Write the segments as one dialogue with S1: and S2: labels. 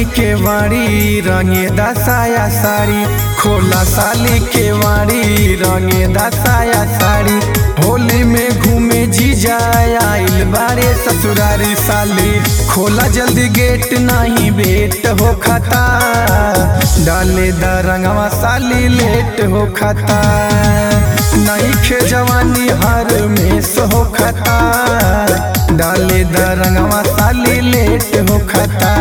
S1: साली के वाड़ी रंगे दसाया साड़ी खोला साली के वाड़ी रंगे दसाया साड़ी होली में घूमे जीजा आइल बारे ससुरारी साली खोला जल्दी गेट नहीं बेट हो खाता डाले द रंगवा साली लेट हो खाता नहीं खे जवानी हर में सो खाता डाले द रंगवा साली लेट हो खाता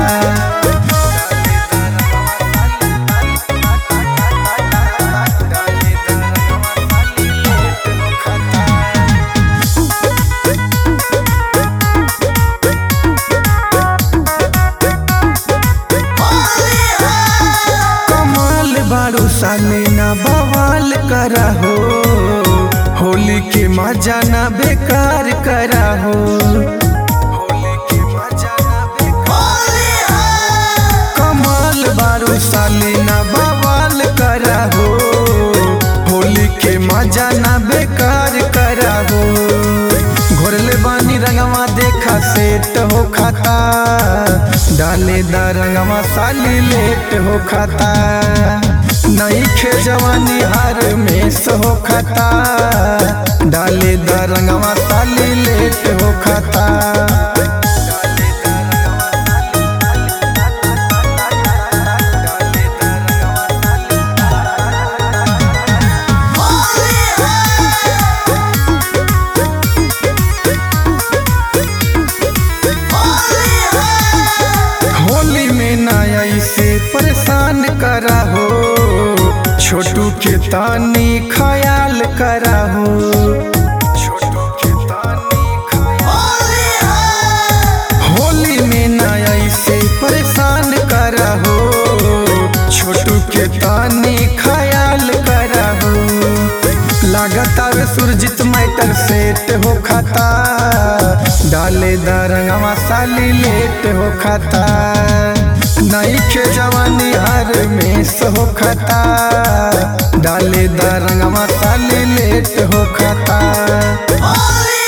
S1: कमाल बारू साले ना बवाल करा हो होली के मजा ना बेकार करा हो होली के मजा ना बेकार कमाल बारू साले ना बवाल करा हो होली के मजा ना बेकार करा हो घोरले बानी रंगवा देखा सेट हो खाता डाले द रंगवा साली लेट हो खाता नहीं खे जवानी हर में सो खाता डाले द रंगवा साली लेट हो खाता होली में नया इसे परेशान करा हो छोटू के तानी ख्याल करा हो छोटू के तानी होली में नया इसे परेशान करा हो छोटू के तानी ख्याल करा हो लागत आवे सुरजित मैटर सेट हो खाता डाले द रंगवा साली लेट हो खाता नहीं खे जवानी हर में सो खाता डाले द रंगवा साली लेट हो खाता